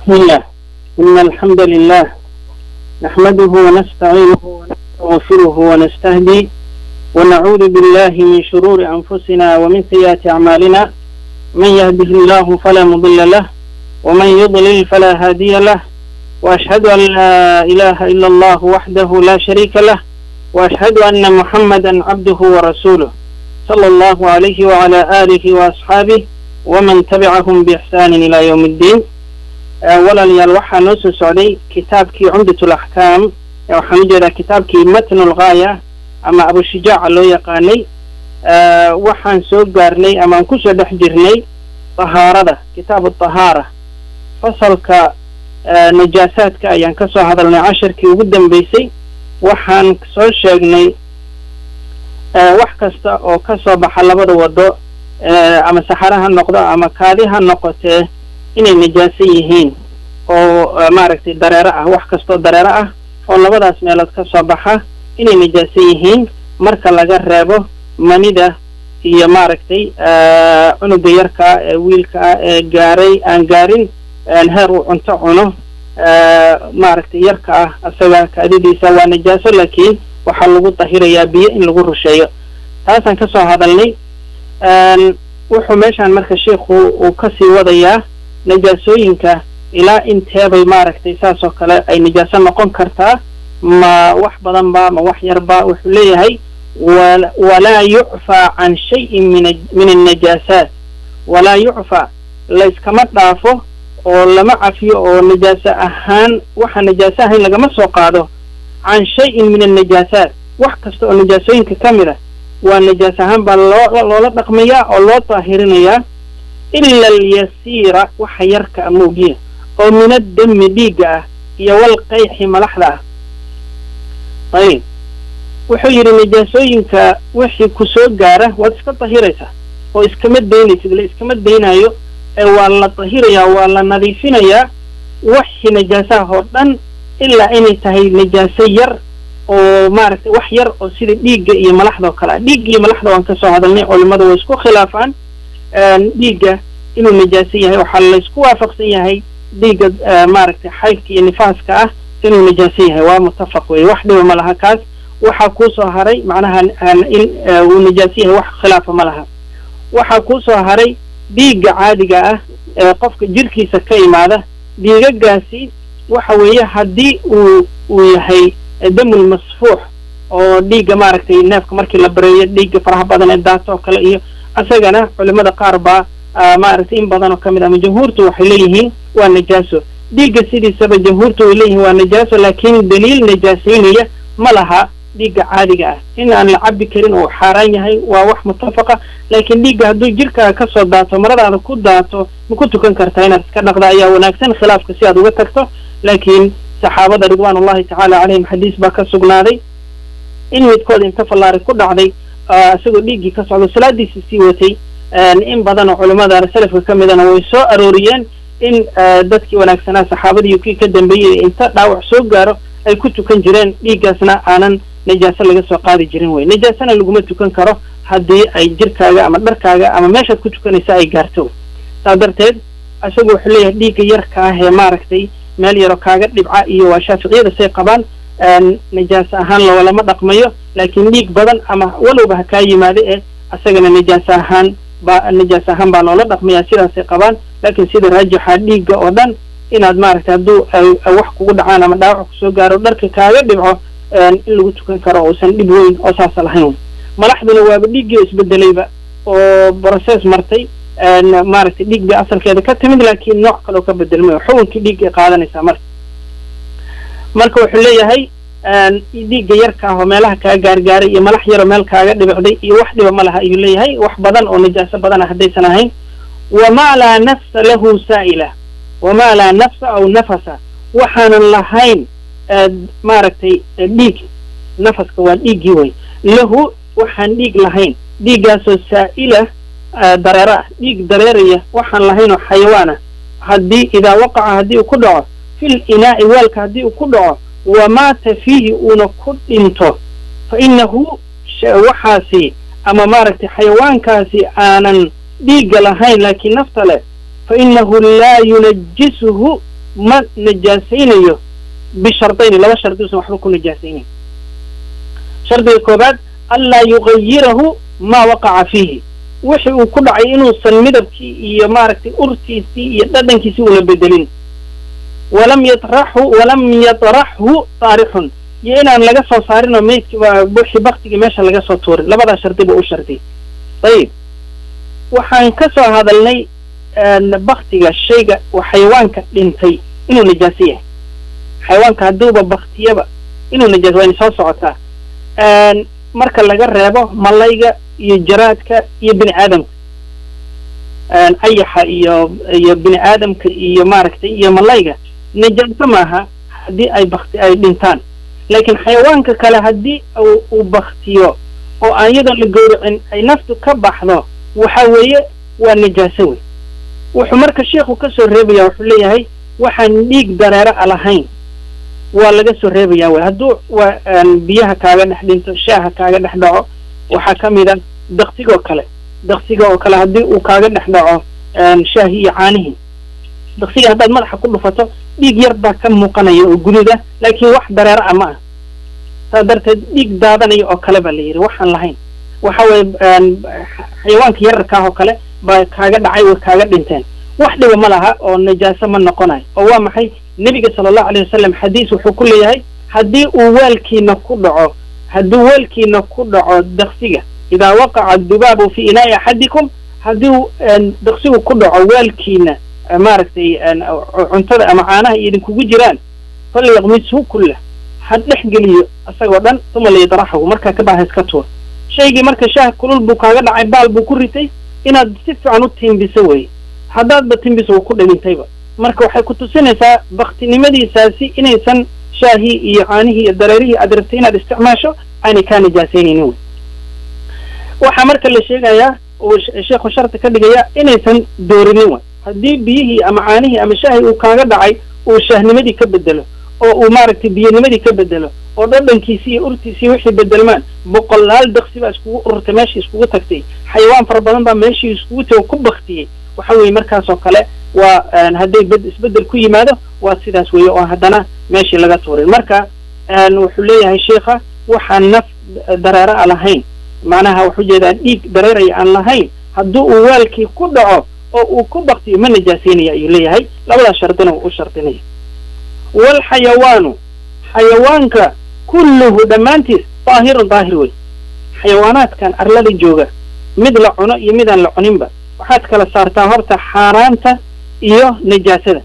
بسم الله إن الحمد لله نحمده ونستعينه ونستغفره ونستهدي ونعوذ بالله من شرور أنفسنا ومن سيئات أعمالنا من يهده الله فلا مضل له ومن يضلل فلا هادي له وأشهد أن لا إله إلا الله وحده لا شريك له وأشهد أن محمدا عبده ورسوله صلى الله عليه وعلى آله وأصحابه ومن تبعهم بإحسان إلى يوم الدين walaalayaal waxaa noo soo socday kitaabkii cumdatul axkaam waxaan u jeedaa kitaabkii matnul ghaaya ama abushijaaca loo yaqaanay waxaan soo gaarnay amaan kusoo dhex jirnay tahaarada kitaabu tahaara fasalka najaasaadka ayaan ka soo hadalnay casharkii ugu dambeysay waxaan soo sheegnay wax kasta oo ka soo baxa labada wado ama saxare ha noqdo ama kaadi ha noqotee inay najaaso yihiin oo maaragtay dareero ah wax kastoo dareero ah oo labadaas meelood ka soo baxa inay najaaso yihiin marka laga reebo manida iyo maaragtay cunuga yarkaa ee wiilkaa ee gaaray aan gaarin heer uu cunto cuno maaragtay yarka ah isaga kaadidiisa waa najaaso laakiin waxaa lagu dahirayaa biyo in lagu rusheeyo taasaan ka soo hadalnay wuxuu meeshaan marka sheikhu uu kasii wadayaa najaasooyinka ilaa inteebay maaragtay saas oo kale ay najaaso noqon kartaa ma wax badan ba ma wax yarba wuxuu leeyahay walaa yucfaa can shayin min min annajaasaat walaa yucfaa layskama dhaafo oo lama cafiyo oo najaaso ahaan waxa najaaso ahayn lagama soo qaado can shayin min annajaasaat wax kasta oo najaasooyinka ka mid a waa najaas ahaan baa loo loola dhaqmayaa oo loo daahirinayaa ila alyasiira waxa yarka a moogiya oo min addami dhiigga ah iyo walqayxi malaxda ah ayib wuxuu yidhi najaasooyinka wixii ku soo gaara waad iska dahiraysaa oo iskama daynaysid la iskama daynaayo ee waa la dahirayaa waa la nadiifinayaa waxii najaasaha oo dhan ilaa inay tahay najaaso yar oo maaragtay wax yar oo sida dhiigga iyo malaxda oo kale ah dhiigga iyo malaxda waan ka soo hadalnay culimmada way isku khilaafaan dhiigga inuu najaaso yahay waxaa laysku waafaqsan yahay dhiigga maaragtay xaydka iyo nifaaska ah inuu najaaso yahay waa muttafaq weeye wax dhiba ma laha kaas waxaa kuusoo haray macnaha in uu najaaso yahay wax khilaafa ma laha waxaa kuusoo haray dhiigga caadiga ah ee qofka jirkiisa ka imaada dhiigagaasi waxa weeye haddii uu uu yahay damul masfuux oo dhiigga maaragtay neefka markii la bareeyo dhiigga faraha badan ee daato oo kale iyo isagana culimada qaar baa maaragtay in badan oo ka mid ama jamhuurtu waxay leeyihiin waa najaaso dhiigga sidiisaba jamhuurtu way leeyihiin waa najaaso laakiin daliil najaasaynaya ma laha dhiigga caadiga ah in aan la cabi karin oo xaaraan yahay waa wax mutafaqa laakiin dhiigga hadduu jirkaaga ka soo daato maradaada ku daato ma ku tukan kartaa inaad iska dhaqda ayaa wanaagsan khilaafka si aad uga tagto laakiin saxaabada ridwaan ullahi tacaala calayhim xadiis baa ka sugnaaday in midkood inta fallaari ku dhacday isagoo dhiiggii ka socdo salaadiisi sii watay in badan oo culimmada salafka ka midana way soo arooriyeen in dadkii wanaagsanaa saxaabadii kii ka dambeeyey inta dhaawac soo gaaro ay ku tukan jireen dhiiggaasna aanan najaaso laga soo qaadi jirin wey najaasona laguma tukan karo haddii ay jirkaaga ama dharkaaga ama meeshaad ku tukanaysa ay gaarto saas darteed isagu wuxuu leeyahay dhiigga yarka ah ee maaragtay meel yaroo kaaga dhibca iyo waa shaaficiyada say qabaan najaas ahaan loolama dhaqmayo laakiin dhiig badan ama walowba ha kaa yimaada ee isagana najaas ahaan ba najaas ahaan baa loola dhaqmaya sidaasay qabaan laakiin sida raajixa dhiigga oo dhan inaad maaragtay hadduu wax kugu dhacaan ama dhaawac kusoo gaaro dharka kaaga dhibco in lagu tukan karo uusan dhib weyn oo saasa lahayn malaxduna waaba dhiiggii isbedelayba oo process martay maaragtay dhiig bay asalkeeda ka timid laakiin nooc kaleo ka bedelmayo xukunkii dhiiggay qaadanaysaa marka marka wuxuu leeyahay dhiigga yarka ah oo meelaha kaa gaargaaray iyo malax yaroo meel kaaga dhibicday iyo wax dhiba ma laha ayuu leeyahay wax badan oo najaaso badan ah haddaysan ahayn wamaa laa nafsa lahu saa'ila wamaa laa nafsa aw nafasa waxaanan lahayn maaragtay dhiig nafaska waa dhiiggii way lahu waxaan dhiig lahayn dhiiggaasoo saa'ila dareero ah dhiig dareeraya waxaan lahayn oo xayawaan ah haddii idaa waqaca haddii uu ku dhaco fil inaa'i weelka haddii uu ku dhaco wamaata fiihi uuna ku dhinto fa innahu waxaasi ama maaragtay xayawaankaasi aanan dhiigga lahayn laakiin nafta leh fa innahu laa yunajisuhu ma najaasaynayo bishardayni laba shardi usan waxba ku najaasaynayn shardiga koobaad anlaa yugayirahu maa waqaca fiihi wixii uu ku dhacay inuusan midabkii iyo maaragtay urtiisii iyo dhadhankiisii una bedelin walam yatraxhu walam yatraxhu taarixun iyo inaan laga soo saarin oo meydki wixii baktigii meesha laga soo tuurin labadaa shardi buu u shardi ayib waxaan ka soo hadalnay baktiga shayga xayawaanka dhintay inuu najaaso yahay xayawaanka hadduuba baktiyaba inuu najaas waa ina soo socotaa marka laga reebo malayga iyo jaraadka iyo bini aadamka ayaxa iyo iyo bini aadamka iyo maaragtay iyo malayga najaaso maaha haddii ay bakti ay dhintaan laakiin xayawaanka kale haddii uu baktiyo oo aan iyadoon la gowracin ay naftu ka baxdo waxa weeye waa najaaso wey wuxuu marka sheikhu ka soo reebaya wuxuu leeyahay waxaan dhiig dareero a lahayn waa laga soo reebaya wey hadduu waa biyaha kaaga dhex dhinto shaaha kaaga dhex dhaco waxaa ka mid a daktigoo kale daktiga oo kale haddii uu kaaga dhex dhaco shaahi iyo caanihii daktiga haddaad madaxa ku dhufato dhiig yar baa ka muuqanaya oo gududa laakiin wax dareero ah ma ah saas darteed dhiig daadanaya oo kale baa la yidhi waxaan lahayn waxa weye xayawaanka yararkaah oo kale baa kaaga dhacay way kaaga dhinteen wax dhiba ma laha oo najaaso ma noqonayo oo waa maxay nebiga sala allahu alayh wasalam xadiis wuxuu ku leeyahay haddii uu weelkiina ku dhaco hadduu weelkiina ku dhaco daksiga idaa waqaca dubaabu fi inaa'i axadikum haddii daksigu ku dhaco weelkiina maaragtay cuntada ama caanaha iyo idinkugu jiraan falyaqmishu kullah ha dhex geliyo isagoo dhan uma layadraxahu markaa ka baaha iska tuur shaygii marka shaah kulul buu kaaga dhacay baal buu ku ritay inaad si fiican u tiimbiso weye haddaadba timbiso uu ku dhagintayba marka waxay ku tusinaysaa baktinimadiisaasi inaysan shaahii iyo caanihii iyo dareerihii aad rabtay inaad isticmaasho aanay kaa najaasaynaynin wey waxaa marka la sheegayaa uu sheekhu sharti ka dhigaya inaysan doorinin way haddii biyihii ama caanihii ama shaahii uu kaaga dhacay uu shaahnimadii ka bedelo oo uu maaragtay biyanimadii ka bedelo oo dhadhankiisii iyo urtiisii wixii bedelmaan boqolaal daksi baa iskugu ururtay meeshii iskugu tagtay xayawaan fara badan baa meeshii iskugu tago ku baktiyey waxa weeye markaasoo kale waa hadday bed isbedel ku yimaado waa sidaas weeye oo haddana meeshii laga tuurin marka wuxuu leeyahay sheikha waxaan naf dareero a lahayn macnaha wuxuu jeedaa dhiig dareeraya aan lahayn haddii uu waalkii ku dhaco oo uu ku baktiyo ma najaasaynaya ayuu leeyahay labadaas shardina wuu u shardinaya waalxayawaanu xayawaanka kulluhu dhammaantiis daahirun daahir wey xayawaanaadkan arlada jooga mid la cuno iyo midaan la cuninba waxaad kala saartaa horta xaaraanta iyo najaasada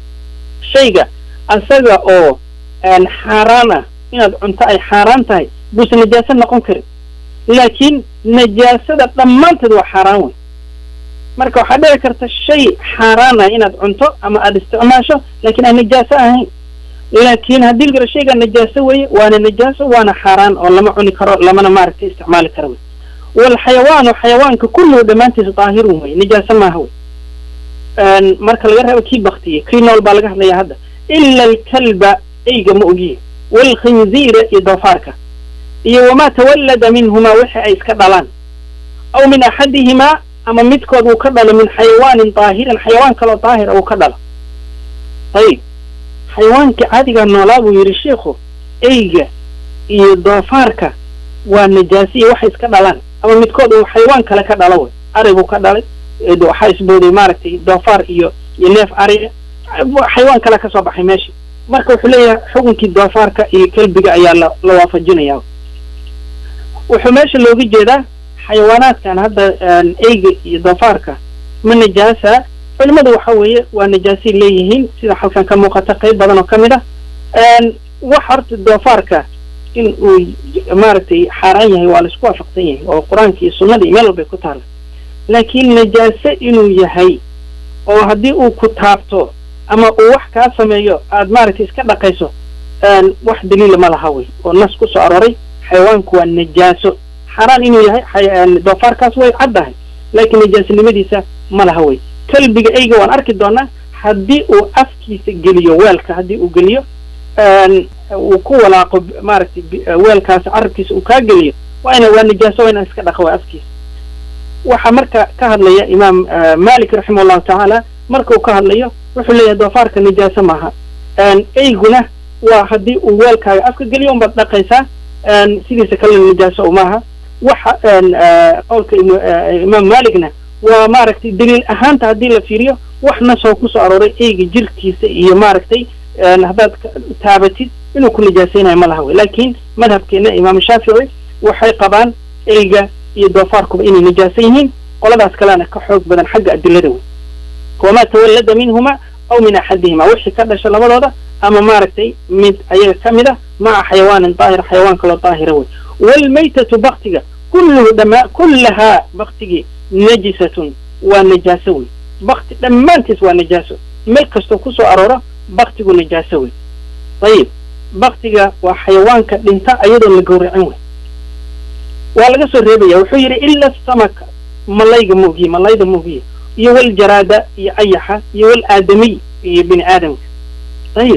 shayga asaga oo xaaraan ah inaad cunto ay xaaraan tahay buuse najaaso noqon karin laakiin najaasada dhammaanteed waa xaaraan wey marka waxaa dhici karta shay xaaraan ah inaad cunto ama aada isticmaasho laakiin aan najaaso ahayn laakiin haddii lagaro shaygaa najaaso weeye waana najaaso waana xaaraan oo lama cuni karo lamana maaragtay isticmaali karo wey waalxayawaanu xayawaanka kulluhu dhammaantiis daahirun wey najaaso maaha wey marka laga reebo kii baktiyey kii nool baa laga hadlaya hadda ila alkalba eyga ma ogiye waalkhinziira iyo doofaarka iyo wamaa tawallada minhumaa wixii ay iska dhalaan aw min axadihimaa ama midkood uu ka dhalo min xayawaanin daahirin xayawaan kaloo daahira uu ka dhalo ayib xayawaankii caadigaa noolaa buu yidhi sheikhu eyga iyo doofaarka waa najaasi iyo waxay iska dhalaan ama midkood uu xayawaan kale ka dhalo wey ari buu ka dhalay waxaa isbooday maaragtay doofaar iyo iyo neef ariga xayawaan kale ka soo baxay meesha marka wuxuu leeyahay xukunkii doofaarka iyo kelbiga ayaa la la waafajinaya wuxuu meesha looga jeedaa xayawaanaadkan hadda eyga iyo doofaarka ma najaasa culimadu waxa weeye waa najaasay leeyihiin sida halkan ka muuqata qayb badan oo ka mid ah wax horta doofaarka in uu maaragtay xaaraan yahay waa laisku waafaqsan yahay oo qur-aanka iyo sunnada iyo meel walbay ku taala laakiin najaase inuu yahay oo haddii uu ku taabto ama uu wax kaa sameeyo aad maaragtay iska dhaqayso wax daliila ma laha wey oo nas ku soo aroray xayawaanku waa najaaso xaaraan inuu yahay doofaarkaas way caddahay laakiin najaasinimadiisa ma laha wey kelbiga eyga waan arki doonaa haddii uu afkiisa geliyo weelka haddii uu geliyo uu ku walaaqo maaragtay weelkaas carabkiisa uu kaa geliyo waa ina waa najaaso waa inaan iska dhaqa waa afkiisa waxaa marka ka hadlaya imaam malik raximah allahu tacaala marka uu ka hadlayo wuxuu leeyahay doofaarka nijaaso maaha eyguna waa haddii uu weelkaaga afka geliyo unbaad dhaqaysaa sidiisa kalena nijaaso maaha waxa qowlka imaam malikna waa maaragtay daliil ahaanta haddii la fiiriyo wax nasoo kusoo arooray eyga jirkiisa iyo maaragtay haddaad taabatid inuu ku nijaasaynayo ma laha wey laakiin madhabkeena imaam shaafici waxay qabaan eyga iyo doofaarkuba inay nijaasan yihiin qoladaas kalena ka xoog badan xagga adilada wey wamaa tawallada minhuma aw min axadihima wixii ka dhasha labadooda ama maaragtay mid ayaga ka mid a maca xayawaanin daahir xayawaan kaloo daahira wey waalmaytatu baktiga kulluhu dhama kullahaa baktigii najisatun waa najaaso wey bakti dhammaantiis waa najaaso meel kastoo kusoo arooro baktigu najaaso wey ayib baktiga waa xayawaanka dhinta ayadoon la gowracin wey waa laga soo reebaya wuxuu yidhi ila samaka malayga moogiye malayda moogiye iyo waljaraada iyo ayaxa iyo wal aadamiy iyo bini aadamka ayib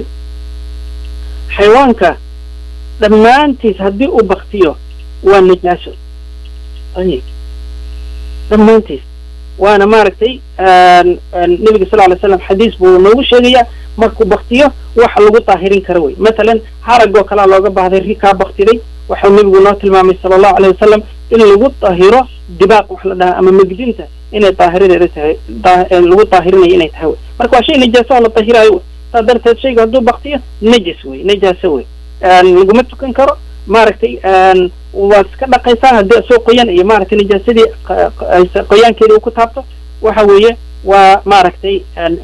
xayawaanka dhammaantiis haddii uu baktiyo waa najaaso ayib dhammaantiis waana maaragtay nebiga sal alay slam xadiis buu noogu sheegayaa markuu baktiyo waxa lagu daahirin kara wey masalan haragoo kalea looga baahday ri kaa baktiday waxau nebigu noo tilmaamay sala allahu alayh wasalam in lagu daahiro dibaaq wax la dhahaa ama megdinta inay daahiradeeda tahay lagu daahirinayo inay tahay wey marka waa shay najaaso oo la daahiraayo wey saa darteed shayga hadduu baktiyo najis wey najaaso wey laguma tukan karo maaragtay waad iska dhaqaysaa haddii soo qoyan iyo maaragtay najaasadii qoyaankeeda uu ku taabto waxa weeye waa maaragtay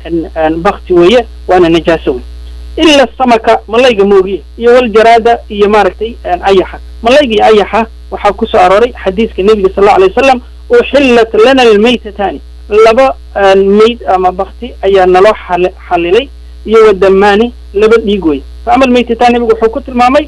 bakti weeye waana najaaso wey ila samaka malayga moogiye iyo waljaraada iyo maaragtay ayaxa malayga iyo ayaxa waxaa ku soo arooray xadiiska nebiga sal allau alay wasalam uxillat lana almaytatani laba mayd ama bakti ayaa naloo xalilay iyo wadamaani laba dhiig wey fa ama almaytatani nebigu wuxuu ku tilmaamay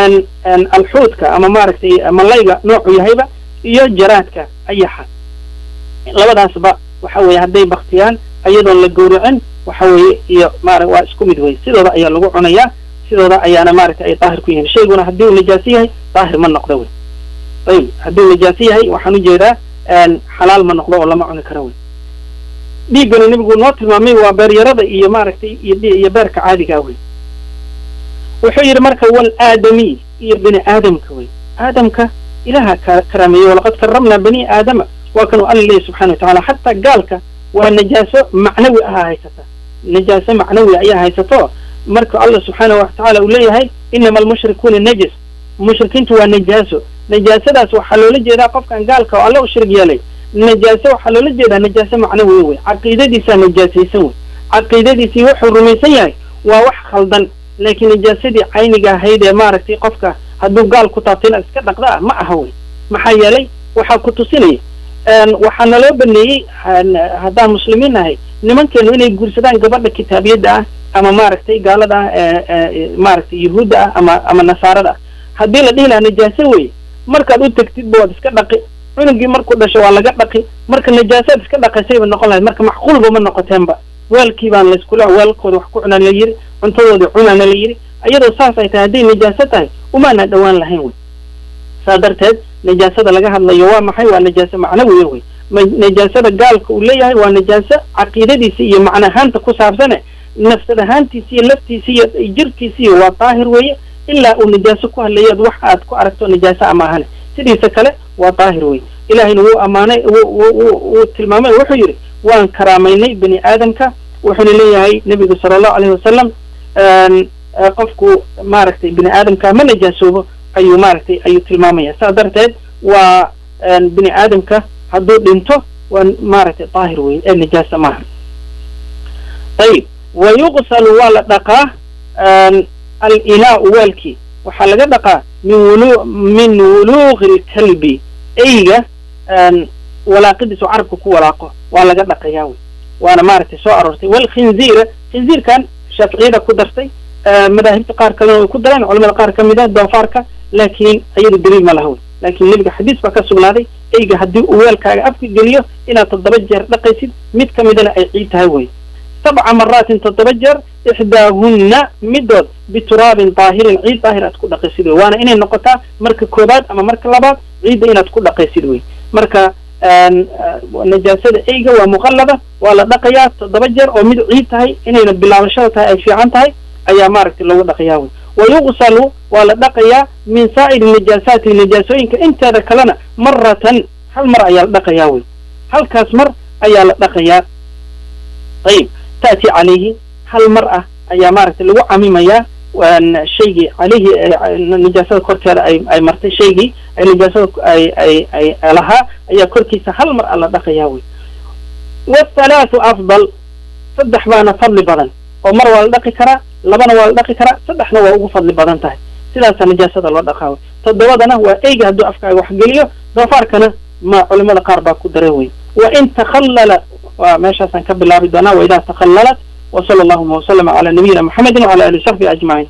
alxuudka ama maaragtay malayga noocu yahayba iyo jaraadka ayaxa labadaasba waxa weeye hadday baktiyaan ayadoon la gowracin waxa weeye iyo maara waa isku mid wey sidooda ayaa lagu cunayaa sidooda ayaana maaragtay ay daahir ku yihiin shayguna haddii uu najaaso yahay daahir ma noqdo wey ayib haddii uu najaaso yahay waxaan ujeedaa xalaal ma noqdo oo lama cuni karo wey dhiiggana nebigu noo tilmaamay waa beeryarada iyo maaragtay iyo beerka caadigaa wey wuxuu yidhi marka wal aadamiy iyo bini aadamka wey aadamka ilaha ka karaameeyey walaqad karamnaa bani aadama waa kanuu alla leeyahy subxana wa tacala xataa gaalka waa najaaso macnawi ahaa haysata najaaso macnawi ayaa haysato marka allah subxaana wa tacaala uu leeyahay inama almushrikuuna najis mushrikiintu waa najaaso najaasadaas waxaa loola jeedaa qofkan gaalka oo alla u shirg yeelay najaaso waxaa loola jeedaa najaaso macnawiya wey caqiidadiisaa najaasaysan wey caqiidadiisii wuxuu rumaysan yahay waa wax khaldan laakiin najaasadii cayniga ahayd ee maaragtay qofka hadduu gaal ku taabto inaad iska dhaqda ah ma aha wey maxaa yeelay waxaa ku tusinaya waxaa naloo baneeyey haddaan muslimiin nahay nimankeenu inay guursadaan gabadha kitaabiyadda ah ama maaragtay gaalada ah maaragtay yuhuudda ah ama ama nasaarada ah haddii la dhihi lahaa najaaso wey markaad u tegtidba waad iska dhaqi cunugii markuu dhasho waa laga dhaqi marka najaasaad iska dhaqaysayba noqon lahayd marka macquulba ma noqoteenba weelkii baan layskula weelkooda wax ku cunaan la yidhi cuntadoodii cunaana la yidhi iyadoo saas ay tahay hadday najaaso tahay umaana dhowaan lahayn wey saa darteed najaasada laga hadlayo waa maxay waa najaaso macnawiya wey najaasada gaalka uu leeyahay waa najaaso caqiidadiisa iyo macna ahaanta ku saabsane nafsad ahaantiisa iyo laftiisa iyo jirkiisiiyo waa daahir weeye ilaa uu najaaso ku hadlayaad wax aad ku aragto najaaso ama ahane sidiisa kale waa daahir wey ilaahayna wuu ammaanay wuu tilmaamay wuxuu yidhi waan karaamaynay bani aadamka wuxuuna leeyahay nebigu sala allahu alayhi wasalam qofku maaragtay bini aadamka ma najaasoobo ayuu maaragtay ayuu tilmaamaya saas darteed waa bini aadamka hadduu dhinto waa maaragtay daahir wey ee najaasa maaha ayib wa yuqsalu waa la dhaqaa alinaau weelkii waxaa laga dhaqaa min wulu min wuluuqi lkalbi eyga walaaqidiisu carabka ku walaaqo waa laga dhaqayaa wey waana maaragtay soo aroortay walkhinziira khinziirkan shaaficiyada ku dartay madaahibta qaar kalena way ku dareen culamada qaar ka mid a doofaarka laakiin ayadu daliil ma laha wey laakiin nebiga xadiis baa ka sugnaaday eyga haddii uu weelkaaga afka geliyo inaad toddoba jeer dhaqaysid mid ka midana ay ciid tahay wey sabca maraatin toddoba jeer ixdaahunna midood bituraabin daahirin ciid daahir aad ku dhaqaysid wey waana inay noqotaa marka koobaad ama marka labaad ciidda inaad ku dhaqaysid wey marka najaasada eyga waa muqallada waa la dhaqayaa toddoba jeer oo mid ciid tahay inayna bilaabashada tahay ay fiican tahay ayaa maaragtay lagu dhaqayaa wey wayuqsalu waa la dhaqayaa min saa'iri najaasaati najaasooyinka inteeda kalena maratan hal mar ayaa la dhaqayaa wey halkaas mar ayaa la dhaqayaa ayib ta'ti calayhi hal mar ah ayaa maaragtay lagu camimayaa shaygii calayhi najaasada korkeeda ay ay martay shaygii ay najaasada ay ay ay lahaa ayaa korkiisa hal mar a la dhaqayaa wey wathalaathu afdal saddex baana fadli badan oo mar waa la dhaqi karaa labana waa la dhaqi karaa saddexna waa ugu fadli badan tahay sidaasa najaasada loo dhaqaa wey toddobadana waa eyga hadduu afkaaga wax geliyo doofaarkana ma culimada qaar baa ku dare wey wa in takhallala waa meeshaasaan ka bilaabi doonaa wa idaa takhallalat وصلى اللهم وسلم على نبينا محمد وعلى اله وصحبه اجمعين